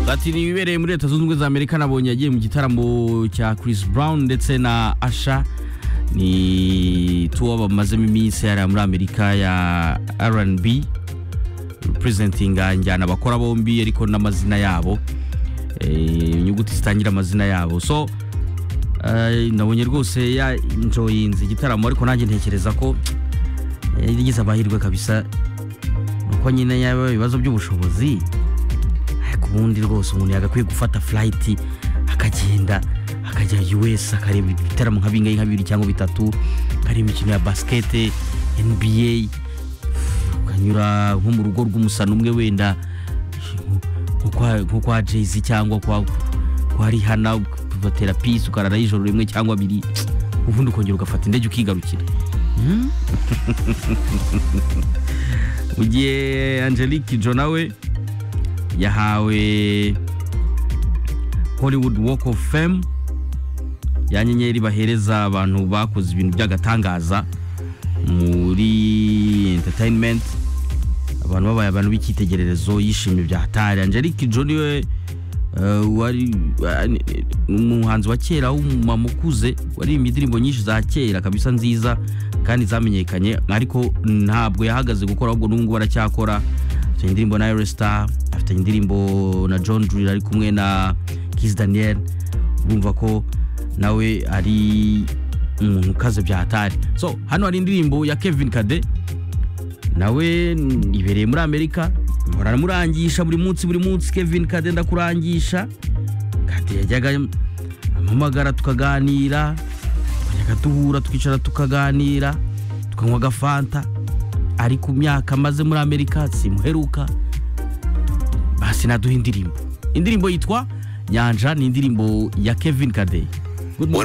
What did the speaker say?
ati nibereye muri leta zunze ubumwe za amerika nabonye yagiye mu gitaramo cya Chris Brown ndetse na asha ni tuwo bamazemo iminsi yari muri amerika ya rnb representinga njyana abakora bombi ariko n'amazina yabo inyuguti zitangira amazina yabo so nabonye rwose ya injoyinze igitaramo ariko nanjye ntekereza ko yagize amahirwe kabisa nuko nyine yaba ibibazo by'ubushobozi ku bundi rwose umuntu yagakwiye gufata furayiti akagenda akajya yuwesi akareba ibitaramo nka bingahe nka bibiri cyangwa bitatu akareba imikino ya basikete nba ukanyura nko mu rugo rw'umusana umwe wenda nko kwa jezi cyangwa kwa rihana batera pisi ukarara ijoro rimwe cyangwa abiri ubundi ukongera ugafata indege ukigarukira mu gihe angelique jo nawe yahawe hollywood walk of fame ya nyenyeri bahereza abantu bakoze ibintu by'agatangaza muri entertainment abantu babaye abantu b'icyitegererezo yishimye bya hatari angelique jo niwe wari umuhanzi wa kera w'umumama ukuze waririmbye indirimbo nyinshi za kera kabisa nziza kandi zamenyekanye ariko ntabwo yahagaze gukora ahubwo n'ubu ngubu aracyakora afite indirimbo na Star afite indirimbo na john jurira ari kumwe na kiss daniel urumva ko nawe ari umuntu ukaze bya hatari so hano hari indirimbo ya kevin kade nawe ibereye muri amerika baramurangisha buri munsi buri munsi kevin kade ndakurangisha kade yajyaga amamagara tukaganira twajyaga duhura twicara tukaganira tukanywa agafanta ari ku myaka amaze muri amerika simuheruka basi naduha indirimbo indirimbo yitwa nyanja ni indirimbo ya kevin kade